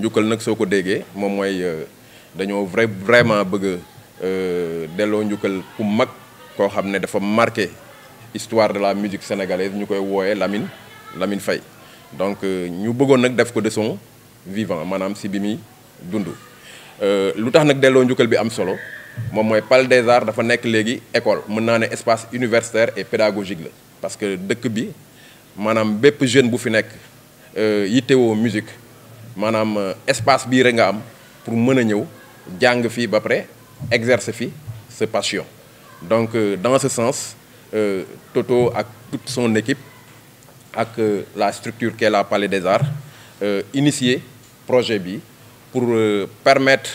njukkal nag soo ko déggee moom mooy dañoo vrai vraiment bëgg a delloo njukkal ku mag koo xam ne dafa marqué histoire de la musique sénégalaise ñu koy wooyee Lamine Lamine Faye donc ñu bëggoon nag def ko de son vivant maanaam si bi muy dund lu tax nag delloo njukkal bi am solo moom mooy Palais des Arts dafa nekk léegi école mën naa ne espace universitaire et pédagogique la parce que dëkk bi maanaam bépp jeune bu fi nekk yittewoo musique maanaam espace bii rek nga am pour mën a ñëw jàng fii ba pare exercer fi sa passion donc dans ce sens Toto ak toute son équipe ak la structure qu'est la Palais des Arts initier projet bi pour permettre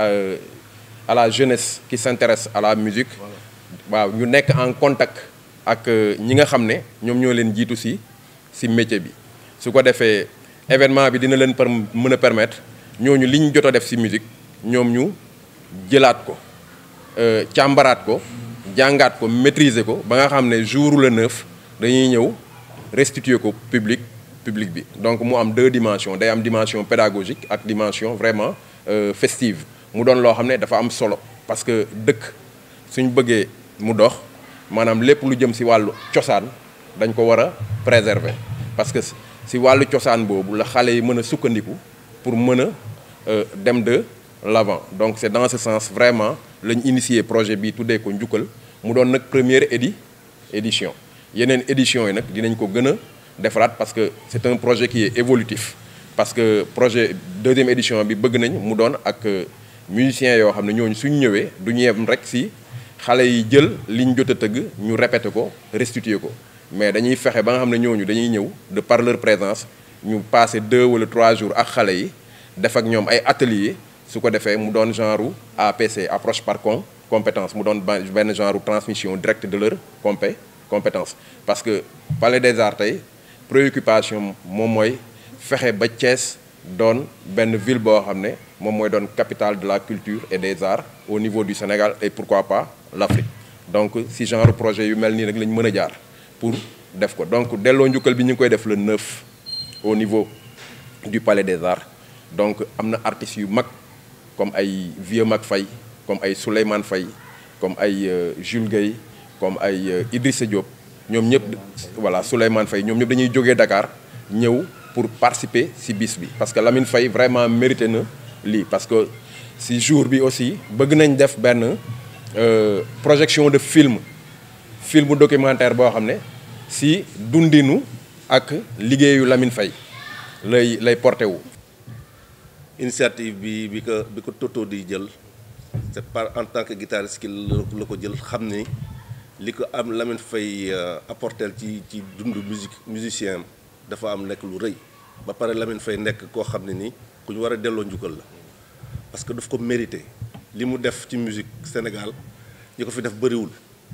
à la jeunesse qui s'intéresse à la musique waaw ñu nekk en contact ak ñi nga xam ne ñoom ñoo leen jiitu ci ci métier bi su ko defee événement bi dina leen par mën a permettre ñooñu li ñu jot a def ci musique ñoom ñu jëlaat ko càmbaraat ko jàngaat ko maîtriser ko ba nga xam ne jour le neuf dañuy ñëw restituer ko public public bi donc mu am deux dimensions day am dimension pédagogique ak dimension vraiment festive mu doon loo xam ne dafa am solo parce que dëkk suñ bëggee mu dox maanaam lépp lu jëm ci wàllu cosaan dañ ko war a préserver parce que ci wàllu cosaan boobu la xale yi mën a sukkandiku pour mën a dem de l'avant donc c'est dans ce sens vraiment lañ initier projet bi tuddee ko njukkal mu doon nag première édi édition yeneen édition yi nag dinañ ko gën a defaraat parce que c'est un projet qui est évolutif parce que projet deuxième édition bi bëgg nañ mu doon ak musiciens yoo xam ne ñooñu suñ ñëwee du ñu yem rek ci xale yi jël liñ jot a tëgg ñu répéter ko restituer ko mais dañuy fexe ba nga xam ne ñooñu dañuy ñëw de par leur présence ñu passer deux wala trois jours ak xale yi def ak ñoom ay ateliers su ko defee mu doon genre APC approche par com compétence mu doon benn genre transmission directe de leur compé compétence parce que Palais des Arts tey préoccupation moom mooy fexe ba Thiès doon benn ville boo xam ne moom mooy doon capitale de la culture et des arts au niveau du Sénégal et pourquoi pas l'Afrique donc si genre projet yu mel nii rek la ñu mën a jaar pour def ko donc delloo njukkal bi ñu ngi koy def le 9 au niveau du Palais des Arts donc am na artistes yu mag comme ay Vieux Mag Faye comme ay Souleymane Faye comme ay Jules Gueye comme ay Idrissa Diop ñoom ñëpp voilà Souleymane Faye ñoom ñëpp dañuy jógee Dakar ñëw pour participer ci bis bi parce que Lamine Faye vraiment mérité na lii parce que ci jour bi aussi bëgg nañ def benn projection de film film documentaire boo xam ne ci dundinu ak liggéeyu Lamine Faye lay lay porté wu. initiative bi bi ko bi ko Toto di jël c'est par en tant que guitariste ki la ko jël xam ni li ko am Lamine Faye apporter ci ci dundu musique musicien dafa am nekk lu rëy ba pare Lamine Faye nekk koo xam ne ni ku ñu war a delloo njukkal la parce que daf ko mérité li mu def ci musique Sénégal ñi ko fi def bëriwul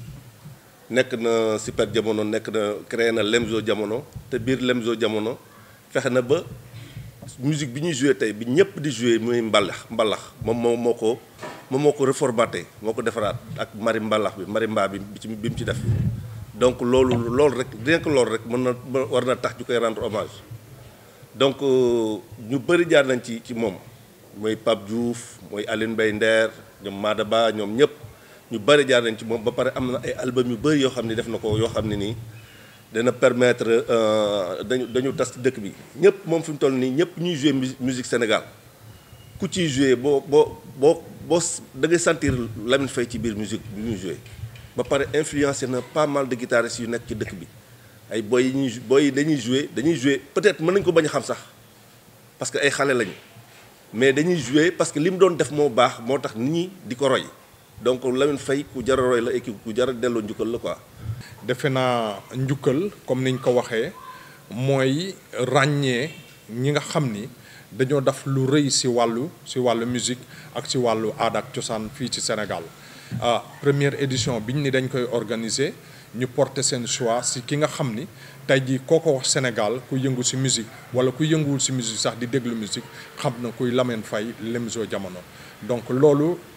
nekk na super jamono nekk na créé na Lemzo jamono te biir Lemzo jamono fexe na ba musique bi ñuy joué tey bi ñëpp di joué muy mbalax mbalax moom moo moo ko moom moo ko reformaté moo ko defaraat ak mari mbalax bi marimba bi bi bi mu ci def donc loolu loolu rek rien que loolu rek mën na war na tax ñu koy rendre hommage donc ñu bëri jaar nañ ci ci moom mooy Pape Diouf mooy Aline Mbaye Nder ñoom Maada Ba ñoom ñëpp ñu bëri jaar nañ ci moom ba pare am na ay album yu bëri yoo xam ne def na ko yoo xam ne nii dana permettre dañu dañu tas ci dëkk bi ñëpp moom fi mu toll nii ñëpp ñuy jouer musique Sénégal ku ciy jouer boo boo boo boo da ngay sentir Lamine Faye ci biir musique bi ñuy jouer ba pare influencé na pas mal de guitaristes yu nekk ci dëkk bi ay boy yi ñuy boy yi dañuy jouer dañuy jouer peut-être mën nañu ko bañ a xam sax parce que ay xale lañu mais dañuy jouer parce que li mu doon def moo baax moo tax nit ñi di ko roy donc Lamine Faye ku jar a roy la et ku jar a delloo njukkal la quoi. defe naa njukkal comme niñ ko waxee mooy ràññee ñi nga xam ni dañoo def lu rëy ci wàllu ci wàllu musique ak ci wàllu aada ak cosaan fii ci Sénégal ah première édition biñ ni dañ koy organiser ñu porter seen choix ci ki nga xam ni tey jii koo ko wax Sénégal ku yëngu ci musique walla ku yënguwul ci musique sax di déglu musique xam na kuy Lamine Faye Lemzo Jamono donc loolu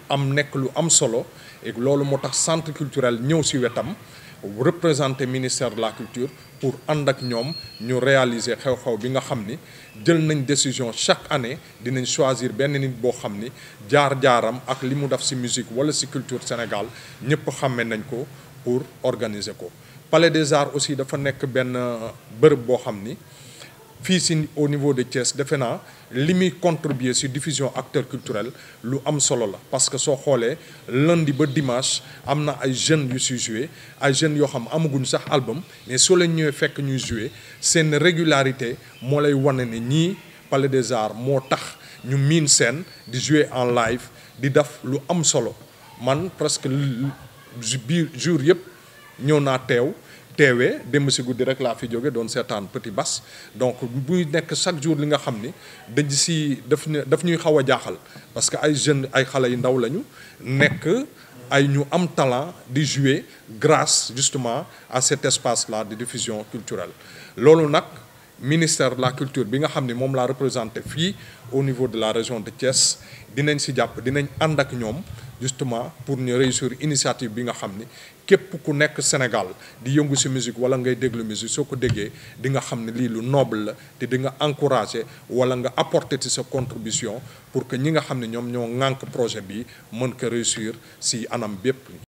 am nekk lu am solo et loolu moo tax centre culturel ñëw ci wetam représenter ministère de la culture pour ànd ak ñoom ñu réaliser xew-xew bi nga xam ni jël nañ décision chaque année dinañ choisir benn nit boo xam ni jaar-jaaram ak li mu def ci musique walla ci culture Sénégal ñëpp xàmme nañ ko pour organiser ko. Palais des Arts aussi dafa nekk benn bërëb boo xam ni fii ci au niveau de Thiès defe naa li muy contribuer ci diffusion acteur culturel lu am solo la parce que soo xoolee lundi ba dimanche am na ay jeunes yu ci jouer ay jeunes yoo xam amaguñ sax album mais soo leen ñëwee fekk ñuy jouer seen régularité moo lay wane ne ñii Palais des Arts moo tax ñu miin scène di jouer en live di def lu am solo man presque biir jour yëpp ñëw naa teew teewee démb si guddi rek laa fi jóge doon seetaan petit bas donc buy nekk chaque jour li nga xam ni dañ si daf daf ñuy xaw a jaaxal parce que ay jeunes ay xale yu ndaw lañu nekk ay ñu am talent di jouer grâce justement à cet espace là de diffusion culturelle loolu nag ministère de la culture bi nga xam ni moom laa représenté fii au niveau de la région de Thiès dinañ si jàpp dinañ ànd ak ñoom justement pour ñu réussir initiative bi nga xam ni képp ku nekk Sénégal di yëngu ci musique walla ngay déglu musique soo ko déggee di nga xam ne lii lu noble la te di nga encourager walla nga apporter ci sa contribution pour que ñi nga xam ne ñoom ñoo ŋànk projet bi mën ko réussir ci anam bépp